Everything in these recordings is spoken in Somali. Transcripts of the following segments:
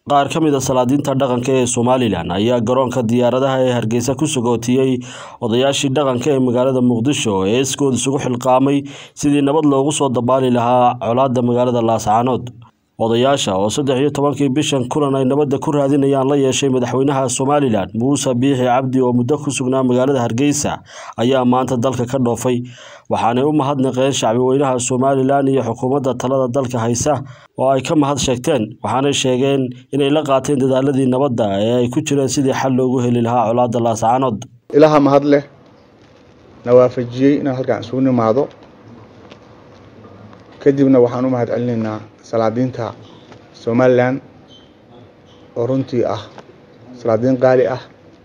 qaar ka mid a salaadiinta dhaqanka ee somalilan ayaa garoonka diyaaradaha ee hargeysa ku sagootiyey odayaashii dhaqanka ee magaalada muqdisho ee iskood isugu xilqaamay sidii nabad loogu soo dabaali lahaa colaadda magaalada laascaanood odayaasha oo saddex iyo tobankii bishan kulan ay nabadda ku raadinayaan la yeeshay madaxweynaha somalilan muuse biixi cabdi oo muddo ku sugnaa magaalada hargeysa ayaa maanta dalka ka dhoofay waxaanay u mahadnaqeen shacbi weynaha somalilan iyo xukuumadda talada dalka haysa oo ay ka mahad sheegteen waxaanay sheegeen inay la qaateen dadaaladii nabadda ee ay ku jireen sidii xal loogu heli lahaa colaadda laascaanood ilaha mahad leh na waafajiyey inaan halkaan isugu nimaado kadibna waxaan u mahad celinaynaa salaadiinta somalilan oo runtii ah salaadiin qaali ah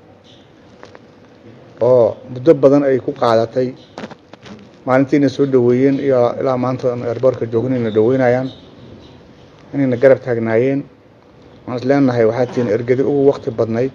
oo muddo badan ay ku qaadatay maalintiina soo dhaweeyeen iyo ilaa maanta erboorka joognayna dhaweynayaan inayna garab taagnaayeen waxaan is leenahay waxaa tihiin ergedi ugu wakti badnayd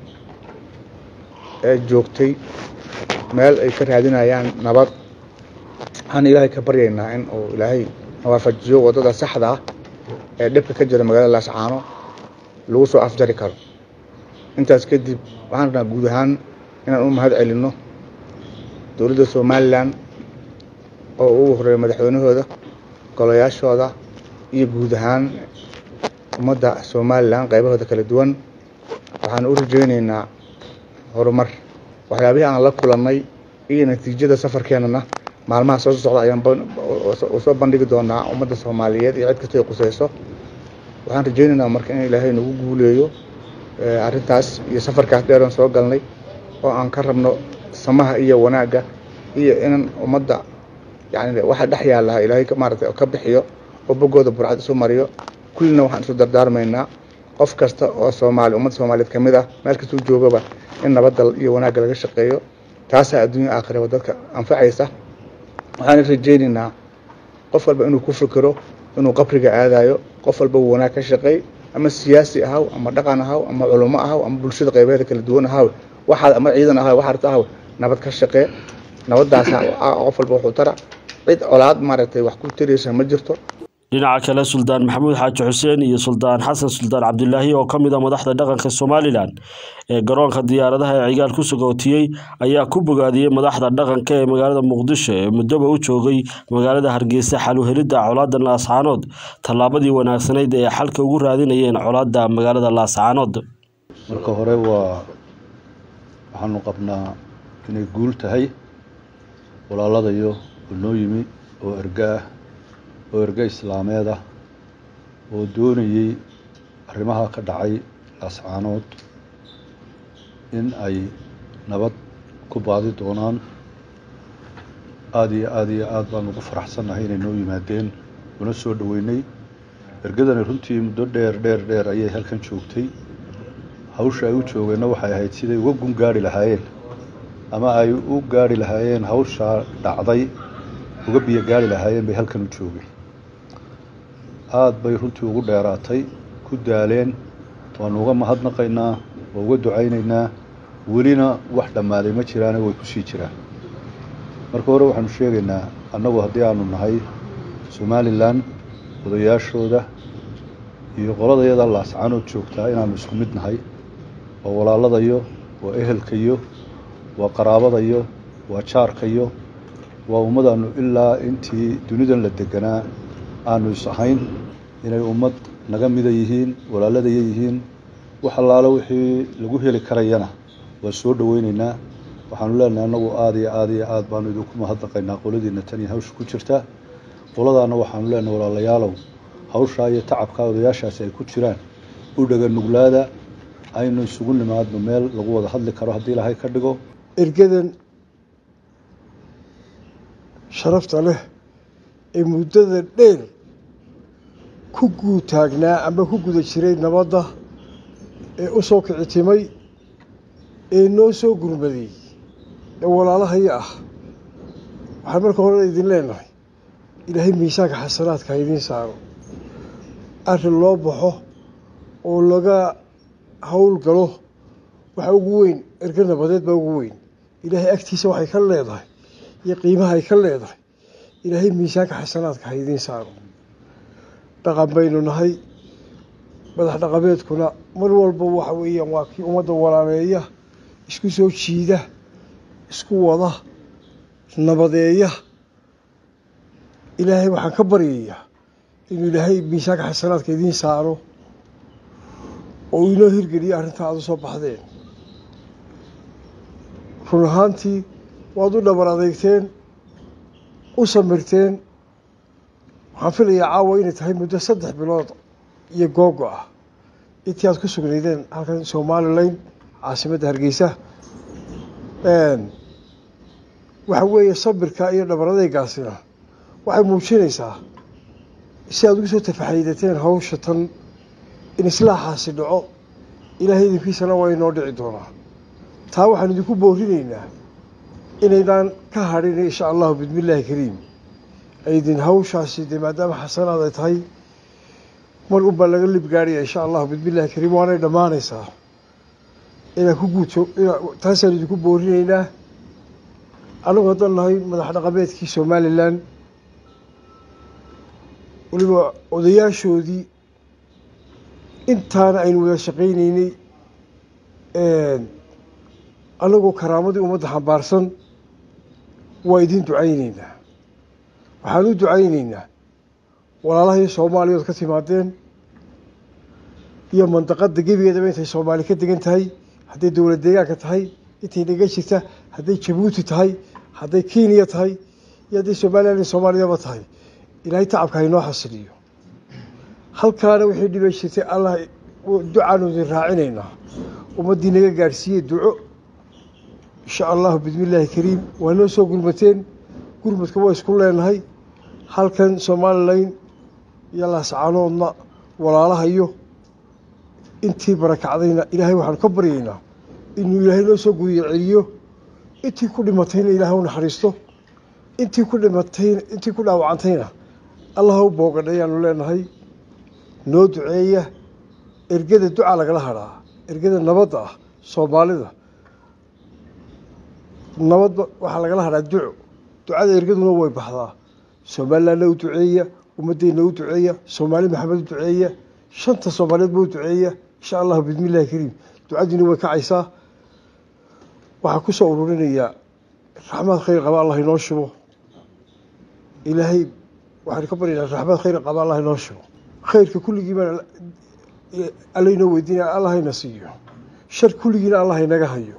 ee joogtay meel ay ka raadinayaan nabad waxaan ilaahay ka baryaynaa in uu ilaahay nawaafajiyo waddada saxda ah ee dhibka ka jira magaalada laascaano lagu soo afjari karo intaas kadib waxaan rabnaa guud ahaan inaan u mahad celinno dowladda somalilan oo ugu horeeya madaxweynahooda golayaashooda iyo guud ahaan ummadda somalilan qaybahooda kala duwan waxaan u rajaynaynaa horumar waxyaabihii aan la kulannay iyo natiijada safarkeenana maalmaha soo socda ayaan soo bandhigi doonaa ummadda soomaaliyeed iyo cid kastoo quseyso waxaan rajaynaynaa marka in ilaahay nagu guuleeyo arrintaas iyo safarkaas dheeran soo galnay oo aan ka rabno samaha iyo wanaagga iyo in ummadda yani waxa dhex yaalaha ilaahay maarata ka bixiyo oo boggooda burcad isu mariyo kullina waxaan isu dardaarmaynaa qof kasta oo soomaali ummadda soomaaliyeed ka mid ah meel kastuu joogaba in nabadda iyo wanaagga laga shaqeeyo taasaa adduunya aakhiraba dadka anfacaysa waxaan rajaynaynaa qof walba inuu ku fikiro inuu qabriga aadayo qof walba uu wanaag ka shaqeey ama siyaasi ahaw ama dhaqan ahaw ama culummo ahaw ama bulshada qaybaheeda kala duwan ahaw waxaad ama ciidan ahaw waxaad ahaw nabad ka shaqee nabaddaasa qof walba wuxuu tara cid colaad maaragtay wax ku tiraysa ma jirto dhinaca kale suldaan maxamuud xaaji xuseen iyo suldaan xasan suldaan cabdilaahi oo ka mid a madaxda dhaqanka somalilan ee garoonka diyaaradaha ee cigaal ku sagootiyey ayaa ku bogaadiyey madaxda dhaqanka ee magaalada muqdisho ee muddoba u joogay magaalada hargeysa xal u helidda colaadda laascaanood tallaabadii wanaagsanayd ee xalka ugu raadinayeen colaadda magaalada laascaanood marka hore waa waxaanu qabnaa inay guul tahay walaaladayo oo noo yimi oo erga ah oo erge islaameed ah oo doonayey arrimaha ka dhacay laascaanood in ay nabad ku baadi doonaan aada iyo aada iyo aada baan ugu faraxsannahay inay noo yimaadeen una soo dhoweynay ergadani runtii muddo dheer dheer dheer ayay halkan joogtay hawsha ay u joogeenna waxay ahayd siday uga gun gaari lahaayeen ama ay u gaari lahaayeen hawshaa dhacday uga biyo gaari lahaayeen bay halkan u joogeen aada bay runtii ugu dheeraatay ku daaleen waanu uga mahadnaqaynaa waa uga ducaynaynaa welina wax dhammaaday ma jiraane way kusii jiraan marka hore waxaanu sheegaynaa annagu haddii aanu nahay somalilan odayaashooda iyo qoladayada laascaanood joogtaa inaanu isku mid nahay waa walaaladayo waa ehelkayo waa qaraabadayo waa jaarkayo waa ummadaanu ilaa intii dunidan la deganaa aanu is ahayn inay ummad naga mida yihiin walaaladaya yihiin wax allaalo wixii lagu heli karayana waa soo dhoweyneynaa waxaanu leenahay annagu aada iyo aada iyo aada baanu idinku mahadnaqaynaa qoladiina tan iyo hawsha ku jirta qoladaana waxaanu leenahay walaalayaalow hawshaa iyo tacabkaa odayaashaasi ay ku jiraan u dhaga nuglaada aynu isugu nimaadno meel lagu wada hadli karo haddii ilaahay ka dhigo ergadan sharafta leh ee muddada dheer ku guutaagnaa ama ku guda jiray nabadda ee u soo kicitimay ee noo soo gurmaday ee walaalahaya ah waxaan marka hore idin leenahay ilaahay miisaanka xasanaadka ha idiin saaro arrin loo baxo oo laga hawl galo waxa ugu weyn erga nabadeed baa ugu weyn ilaahay agtiisa waxay ka leedahay iyo qiimaha ay ka leedahay ilaahay miisaanka xasanaadka ha idiin saaro dhaqan baynu nahay madax dhaqameedkuna mar walba waxa weeyaan waa kii ummadda walaaleeya isku soo jiida isku wada nabadeeya ilaahay waxaan ka baryayaa inuu ilaahay miisaanka xasanaadka idiin saaro oo inoo hirgeliyo arrintaa aada u soo baxdeen run ahaantii waad u dhabar adeegteen u samirteen waxaan filayaa caawa inay tahay muddo saddex bilood iyo googo ah intii aad ku sugnaydeen halkan somalilan caasimadda hargeysa waxa weeye sabirka iyo dhabar adeegaasina waxay muujinaysaa si aad ugu soo tafaxaydateen hawsha tan in islaaxaasi dhaco ilaahay idinkiisana waa inoo dhici doonaa taa waxaan idinku boorinaynaa inaydaan ka hadhin insha allahu bismillaahi kariim aydin hawshaasi dee maadaama xasanaad ay tahay mar unbaa laga lib gaadhaya insha allahu bismillahi kariim waanay dhammaanaysaa inaa ku guuto taasaan idinku boorinaynaa anagu haddaan nahay madax dhaqameedkii somalilan weliba odayaashoodii intaana aynu wada shaqaynaynay anagoo karaamadii ummadda xambaarsan waa idiin ducayneynaa waxaan u ducayneynaa walaalahii soomaaliya ood ka timaadeen iyo mandaqadda gebigeedaba intay soomaali ka degan tahay hadday dowlad deegaanka tahay intay naga jirta hadday jabuuti tahay hadday kenya tahay iyo hadday somalilan soomaaliyaba tahay ilaahay tacabka haynoo xasiliyo halkaana wixii dhibay jirtay allah ducaanu idin raacinaynaa ummaddii naga gaadhsiiyey duco insha allahu bismillaahi kariim waa noo soo gurmateen gurmadka waa isku leenahay halkan somalilan iyo laascaanoodna walaalahayo intii barakacdayna ilaahay waxaanu ka baryaynaa inuu ilaahay noo soo guriyo celiyo intii ku dhimatayna ilaahay u naxariisto intii ku dhimatayna intii ku dhaawacantayna allah u boogadha ayaanu leenahay noo duceeya ergada duca lagala hadhaa ergada nabadda ah soomaalida nabadba waxaa lagala hadhaa duco ducada ergaduna way baxdaa somalilanna u duceeya ummaddeena u duceeya soomaali maxamed u duceeya shanta soomaaliyeedba u duceeya insha allahu bismillahi kariim ducadiina way kacaysaa waxaa ku soo ururinayaa raxmaad khayr qaba allah inoo shubo ilaahay waxaan ka baryaynaa raxmaad khayr qaba allah inoo shubo khayrka kulligiiba alla inoo weydiinaya allah hayna siiyo shar kulligiina allah inaga hayo